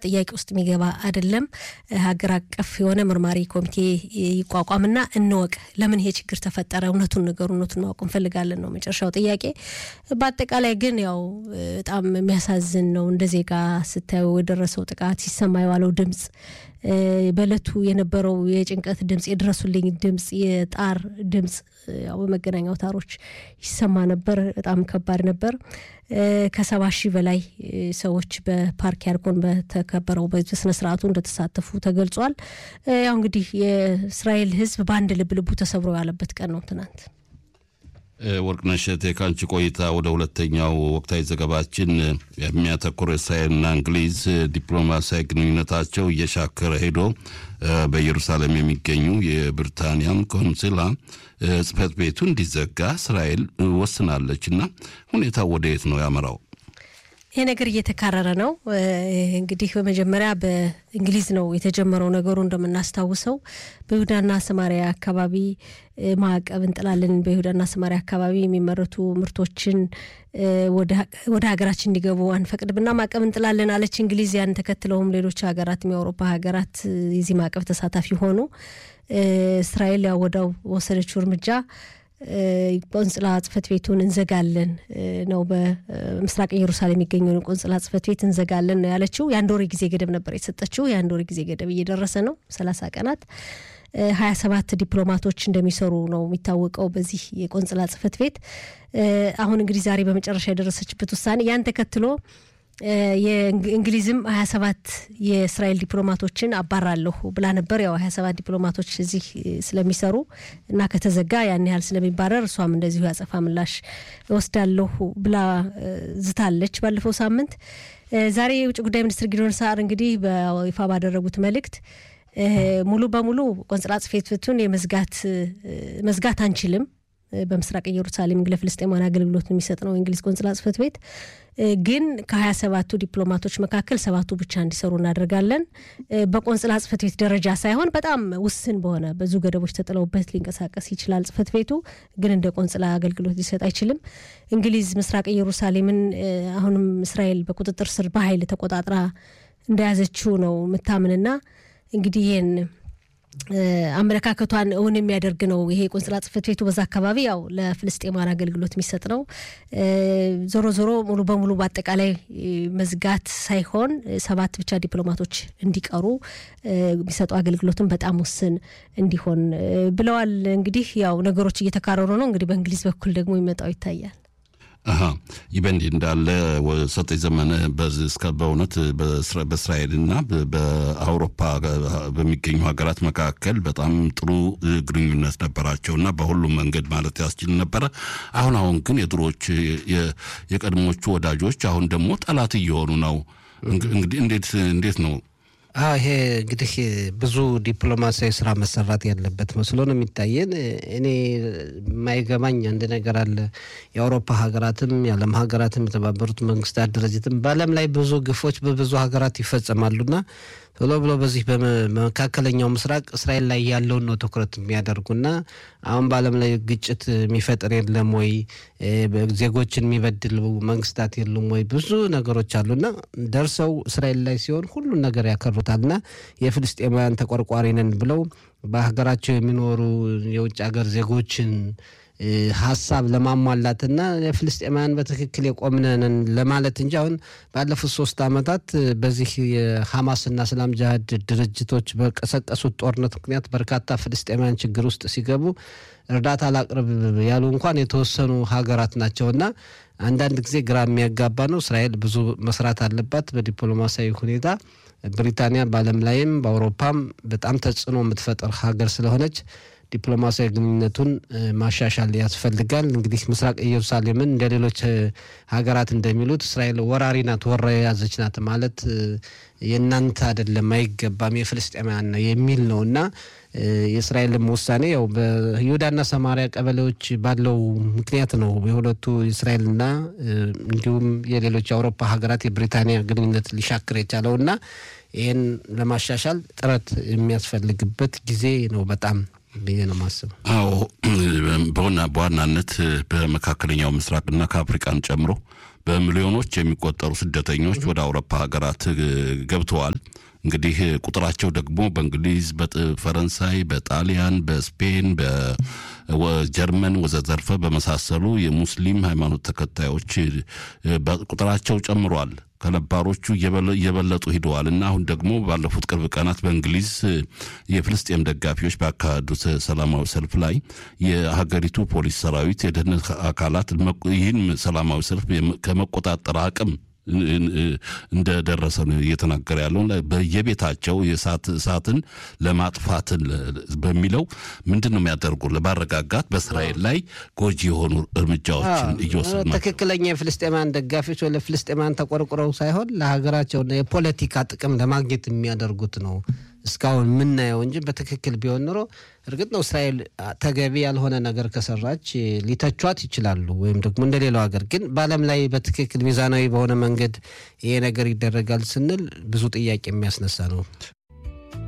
ጥያቄ ውስጥ የሚገባ አይደለም። ሀገር አቀፍ የሆነ ምርማሪ ኮሚቴ ይቋቋምና እንወቅ፣ ለምን ይሄ ችግር ተፈጠረ፣ እውነቱን ነገሩ እውነቱን ማወቅ እንፈልጋለን ነው መጨረሻው ጥያቄ። በአጠቃላይ ግን ያው በጣም የሚያሳዝን ነው። እንደ ዜጋ ስታዩ የደረሰው ጥቃት ሲሰማ የዋለው ድምፅ በእለቱ የነበረው የጭንቀት ድምፅ፣ የድረሱልኝ ድምፅ፣ የጣር ድምፅ ያው በመገናኛ አውታሮች ይሰማ ነበር። በጣም ከባድ ነበር። ከሰባ ሺህ በላይ ሰዎች በፓርክ ያርጎን በተከበረው በስነ ስርዓቱ እንደተሳተፉ ተገልጿል። ያው እንግዲህ የእስራኤል ሕዝብ በአንድ ልብ ልቡ ተሰብሮ ያለበት ቀን ነው ትናንት። ወርቅነሽ እቴ ከአንቺ ቆይታ ወደ ሁለተኛው ወቅታዊ ዘገባችን የሚያተኩር እስራኤልና እንግሊዝ ዲፕሎማሲያዊ ግንኙነታቸው እየሻከረ ሄዶ በኢየሩሳሌም የሚገኙ የብሪታንያም ቆንስላ ጽሕፈት ቤቱ እንዲዘጋ እስራኤል ወስናለች እና ሁኔታው ወደ የት ነው ያመራው? ይሄ ነገር እየተካረረ ነው። እንግዲህ በመጀመሪያ በእንግሊዝ ነው የተጀመረው ነገሩ። እንደምናስታውሰው በይሁዳና ሰማሪያ አካባቢ ማዕቀብ እንጥላለን፣ በይሁዳና ሰማሪያ አካባቢ የሚመረቱ ምርቶችን ወደ ሀገራችን እንዲገቡ አንፈቅድምና ማዕቀብ እንጥላለን አለች እንግሊዝ። ያን ተከትለውም ሌሎች ሀገራት የአውሮፓ ሀገራት የዚህ ማዕቀብ ተሳታፊ ሆኑ። እስራኤል ያው ወዳው ወሰደችው እርምጃ ቆንጽላ ጽሕፈት ቤቱን እንዘጋለን ነው። በምስራቅ ኢየሩሳሌም የሚገኘውን ቆንጽላ ጽሕፈት ቤት እንዘጋለን ነው ያለችው። የአንድ ወር ጊዜ ገደብ ነበር የሰጠችው። የአንድ ወር ጊዜ ገደብ እየደረሰ ነው፣ ሰላሳ ቀናት። ሀያ ሰባት ዲፕሎማቶች እንደሚሰሩ ነው የሚታወቀው በዚህ የቆንጽላ ጽሕፈት ቤት። አሁን እንግዲህ ዛሬ በመጨረሻ የደረሰችበት ውሳኔ ያን ተከትሎ የእንግሊዝም ሀያ ሰባት የእስራኤል ዲፕሎማቶችን አባራለሁ ብላ ነበር። ያው ሀያ ሰባት ዲፕሎማቶች እዚህ ስለሚሰሩ እና ከተዘጋ ያን ያህል ስለሚባረር እሷም እንደዚሁ ያጸፋ ምላሽ እወስዳለሁ ብላ ዝታለች ባለፈው ሳምንት። ዛሬ የውጭ ጉዳይ ሚኒስትር ጊዶን ሳር እንግዲህ በይፋ ባደረጉት መልእክት ሙሉ በሙሉ ቆንጽላ ጽሕፈት ቤቱን የመዝጋት መዝጋት አንችልም በምስራቅ ኢየሩሳሌም ለፍልስጤማውያን አገልግሎት የሚሰጥ ነው የእንግሊዝ ቆንጽላ ጽሕፈት ቤት ግን ከሀያ ሰባቱ ዲፕሎማቶች መካከል ሰባቱ ብቻ እንዲሰሩ እናደርጋለን። በቆንጽላ ጽሕፈት ቤት ደረጃ ሳይሆን በጣም ውስን በሆነ ብዙ ገደቦች ተጥለውበት ሊንቀሳቀስ ይችላል። ጽሕፈት ቤቱ ግን እንደ ቆንጽላ አገልግሎት ሊሰጥ አይችልም። እንግሊዝ ምስራቅ ኢየሩሳሌምን አሁንም እስራኤል በቁጥጥር ስር በኃይል ተቆጣጥራ እንደያዘችው ነው ምታምንና እንግዲህ ይህን አመለካከቷን እውን የሚያደርግ ነው። ይሄ ቆንጽላ ጽሕፈት ቤቱ በዛ አካባቢ ያው ለፍልስጤማውያን አገልግሎት የሚሰጥ ነው። ዞሮ ዞሮ ሙሉ በሙሉ በአጠቃላይ መዝጋት ሳይሆን ሰባት ብቻ ዲፕሎማቶች እንዲቀሩ የሚሰጡ አገልግሎትን በጣም ውስን እንዲሆን ብለዋል። እንግዲህ ያው ነገሮች እየተካረሩ ነው። እንግዲህ በእንግሊዝ በኩል ደግሞ ይመጣው ይታያል። ይህ በእንዲህ እንዳለ ሰጠኝ ዘመነ እስከ በእውነት በእስራኤልና በአውሮፓ በሚገኙ ሀገራት መካከል በጣም ጥሩ ግንኙነት ነበራቸው እና በሁሉም መንገድ ማለት ያስችል ነበረ። አሁን አሁን ግን የድሮች የቀድሞቹ ወዳጆች አሁን ደግሞ ጠላት እየሆኑ ነው። እንግዲህ እንዴት እንዴት ነው? ይሄ እንግዲህ ብዙ ዲፕሎማሲያዊ ስራ መሰራት ያለበት መስሎ ነው የሚታየን። እኔ የማይገባኝ አንድ ነገር አለ። የአውሮፓ ሀገራትም የዓለም ሀገራትም የተባበሩት መንግስታት ድርጅትም በዓለም ላይ ብዙ ግፎች በብዙ ሀገራት ይፈጸማሉና ቶሎ ብሎ በዚህ በመካከለኛው ምስራቅ እስራኤል ላይ ያለውን ነው ትኩረት የሚያደርጉና አሁን በዓለም ላይ ግጭት የሚፈጥር የለም ወይ? ዜጎችን የሚበድሉ መንግስታት የሉም ወይ? ብዙ ነገሮች አሉና ደርሰው እስራኤል ላይ ሲሆን ሁሉን ነገር ያከሩታልና የፍልስጤማውያን ተቆርቋሪ ነን ብለው በሀገራቸው የሚኖሩ የውጭ ሀገር ዜጎችን ሀሳብ ለማሟላትና የፍልስጤማውያን በትክክል የቆምነንን ለማለት እንጂ አሁን ባለፉት ሶስት ዓመታት በዚህ የሐማስና እስላም ጅሃድ ድርጅቶች በቀሰቀሱት ጦርነት ምክንያት በርካታ ፍልስጤማውያን ችግር ውስጥ ሲገቡ እርዳታ ላቅርብ ያሉ እንኳን የተወሰኑ ሀገራት ናቸውና አንዳንድ ጊዜ ግራ የሚያጋባ ነው። እስራኤል ብዙ መስራት አለባት በዲፕሎማሲያዊ ሁኔታ። ብሪታንያ በዓለም ላይም በአውሮፓም በጣም ተጽዕኖ የምትፈጥር ሀገር ስለሆነች ዲፕሎማሲያዊ ግንኙነቱን ማሻሻል ያስፈልጋል። እንግዲህ ምስራቅ ኢየሩሳሌምን እንደ ሌሎች ሀገራት እንደሚሉት እስራኤል ወራሪ ናት፣ ወራ የያዘች ናት ማለት የእናንተ አይደለም፣ አይገባም፣ የፍልስጤማውያን ነው የሚል ነው እና የእስራኤልም ውሳኔ ያው በይሁዳና ሰማሪያ ቀበሌዎች ባለው ምክንያት ነው የሁለቱ የእስራኤልና እንዲሁም የሌሎች የአውሮፓ ሀገራት የብሪታንያ ግንኙነት ሊሻክር የቻለው እና ይህን ለማሻሻል ጥረት የሚያስፈልግበት ጊዜ ነው በጣም ብዬ ነው ማስበው። አዎ በሆና በዋናነት በመካከለኛው ምስራቅና ከአፍሪቃን ጨምሮ በሚሊዮኖች የሚቆጠሩ ስደተኞች ወደ አውሮፓ ሀገራት ገብተዋል። እንግዲህ ቁጥራቸው ደግሞ በእንግሊዝ፣ በፈረንሳይ፣ በጣሊያን፣ በስፔን፣ በጀርመን ወዘተርፈ በመሳሰሉ የሙስሊም ሃይማኖት ተከታዮች ቁጥራቸው ጨምሯል። ከነባሮቹ እየበለጡ ሂደዋል እና አሁን ደግሞ ባለፉት ቅርብ ቀናት በእንግሊዝ የፍልስጤም ደጋፊዎች ባካሄዱት ሰላማዊ ሰልፍ ላይ የሀገሪቱ ፖሊስ ሰራዊት፣ የደህንነት አካላት ይህን ሰላማዊ ሰልፍ ከመቆጣጠር አቅም እንደደረሰ ነው እየተናገረ ያለው። በየቤታቸው የእሳት እሳትን ለማጥፋትን በሚለው ምንድን ነው የሚያደርጉ ለማረጋጋት በእስራኤል ላይ ጎጂ የሆኑ እርምጃዎችን እየወሰዱ ነው። ትክክለኛ የፍልስጤማን ደጋፊዎች ወደ ፍልስጤማን ተቆርቁረው ሳይሆን ለሀገራቸውና የፖለቲካ ጥቅም ለማግኘት የሚያደርጉት ነው እስካሁን የምናየው እንጂ በትክክል ቢሆን ኖሮ እርግጥ ነው እስራኤል ተገቢ ያልሆነ ነገር ከሰራች ሊተቿት ይችላሉ፣ ወይም ደግሞ እንደ ሌላው ሀገር። ግን በዓለም ላይ በትክክል ሚዛናዊ በሆነ መንገድ ይሄ ነገር ይደረጋል ስንል ብዙ ጥያቄ የሚያስነሳ ነው።